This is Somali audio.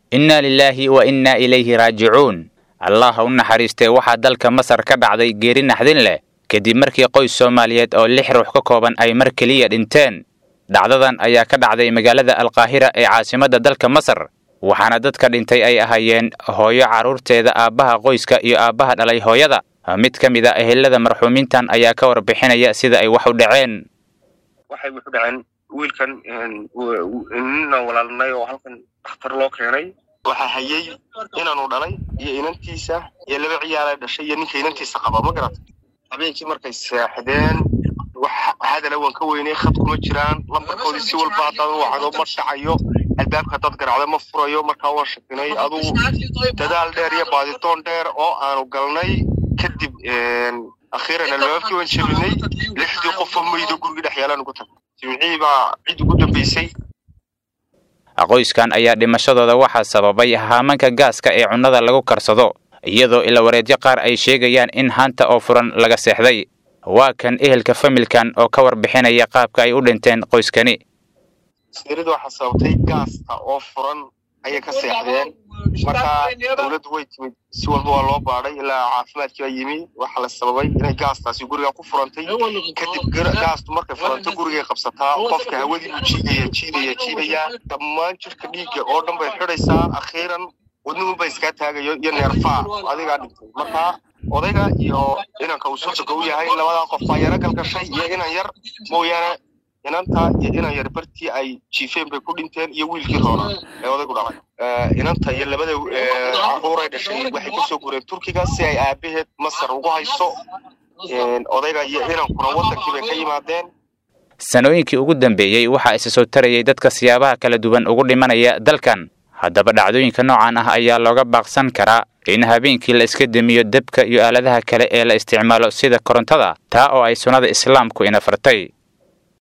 innaa lilaahi wa innaa ilayhi raajicuun allah ha u naxariistee waxaa dalka masar ka dhacday geeri naxdin leh kadib markii qoys soomaaliyeed oo lix ruux ka kooban ay mar keliya dhinteen dhacdadan ayaa ka dhacday magaalada alqaahira ee caasimadda dalka masar waxaana dadka dhintay ay ahaayeen hooyo carruurteeda aabbaha qoyska iyo aabbaha dhalay hooyada mid ka mid a ehelada marxuumiintan ayaa ka warbixinaya sida ay wax u dhaceen waxay wuxu dhaceen wiilkan nina walaalnay oo halkan dhakhtar loo keenay waxaa hayay inaanu dhalay iyo inantiisa iyo laba ciyaala dhashay iyo ninka inantiisa qaba ma garata habeenkii markay seexdeen wax hadala waan ka weynay khad kuma jiraan lambarkoodii si walba haddaad wacdo ma dhacayo albaabka haddaad garacdo ma furayo markaa waan shakinay adugu dadaal dheer iyo baaditoon dheer oo aanu galnay kadib akhiiran albaabkii waan jebinay lixdii qofoo maydo gurigii dhex yaalaan ugu tag jimcihii baa cid ugu dambaysay qoyskan ayaa dhimashadooda waxaa sababay haamanka gaaska ee cunnada lagu karsado iyadoo ilawareedyo qaar ay sheegayaan in haanta oo furan laga seexday waa kan ehelka familkan oo ka warbixinaya qaabka ay u dhinteen qoyskani sirida waxaa sababtay gaasta oo furan ayay ka seexdeen markaa dowladdu way timid si walba waa loo baadhay ilaa caafimaadkii baa yimi waxaa la sababay inay gaastaasi guriga ku furantay kadib gaastu markay furanto gurigay qabsataa qofka hawadii buu jiidaya jiidaya jiidaya dhammaan jirka dhiigga oo dhan bay xidhaysaa akhiiran wadnuhunba iskaa taagayo iyo neerfaa adigaa dhintay markaa odayga iyo inanka uu sodoga u yahay labadaa qof baa yaro galgashay iyo inan yar mooyaane inanta iyo inan yar bartii ay jiifeen bay ku dhinteen iyo wiilkii roona ee odaygu dhalay inanta iyo labada caruuray dhashay waxay kasoo gureen turkiga si ay aabaheed masar ugu hayso odayga iyo inankuna wadankii bay ka yimaadeen sanooyinkii ugu dambeeyey waxaa isa soo tarayay dadka siyaabaha kala duwan ugu dhimanaya dalkan haddaba dhacdooyinka noocan ah ayaa looga baaqsan karaa in habeenkii la iska demiyo debka iyo aaladaha kale ee la isticmaalo sida korontada taa oo ay sunnada islaamku ina fartay